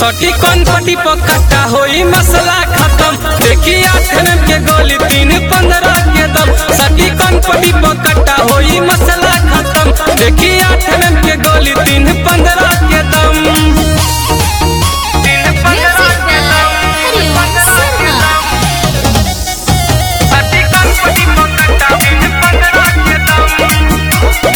सटी कौन पटी पकटा होई मसला खत्म देखी आठ एम के गोली तीन पंद्रह के दम सटी कौन पटी पकटा होई मसला खत्म देखी आठ एम के गोली तीन पंद्रह के दम तीन पंद्रह के दम हरिओम शर्मा सटी कौन पटी पकटा तीन पंद्रह के दम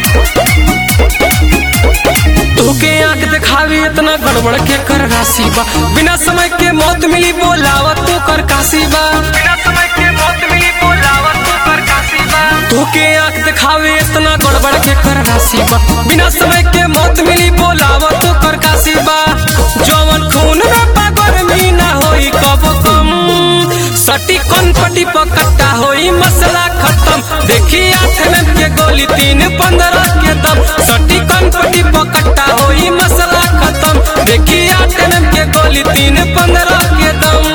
तोके आंख दिखावी इतना गड़बड़ के कर राशि बा बिना समय के मौत मिली बोलावत तो कर काशी बा बिना समय के मौत मिली बोलावत तो कर काशी बा तोके आंख दिखावी इतना गड़बड़ के कर राशि बा बिना समय के मौत मिली बोलावत तो कर काशी बा जवन खून में पागल मी ना होई कब कम सटी कौन पटी पकट्टा होई मसला खत्म देखी आठ में के गोली तीन पंद्रह के दम सटी कौन पटी पकट्टा होई मसला खत्म देखी आठ में के गोली तीन पंद्रह के दम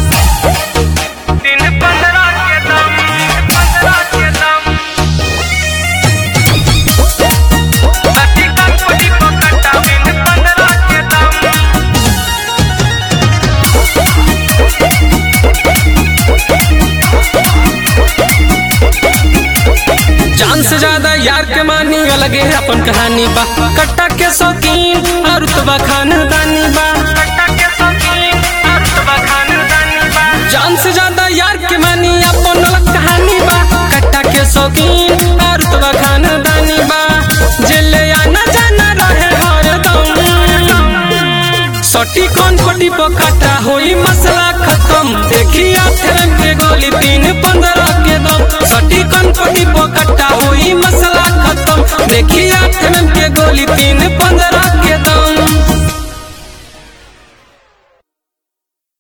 तीन पंद्रह के दम पंद्रह के दम सटी कौन पटी पकट्टा तीन पंद्रह के दम जान से ज्यादा यार के मानी अलग है अपन कहानी बा कट्टा के शौकीन और रुतबा खानदानी बा कट्टा के शौकीन और रुतबा खानदानी बा जान से ज्यादा यार के मानी अपन अलग कहानी बा कट्टा के शौकीन और रुतबा खानदानी बा जेले आना जाना रहे हरदम सटी कौन पटी पकटा होई मसला खत्म देखी आठ रंग के गोली तीन पंद्रह के दम सटी कौन पटी पकटा होई मसला खत्म देखी आठ रंग के गोली तीन पंद्रह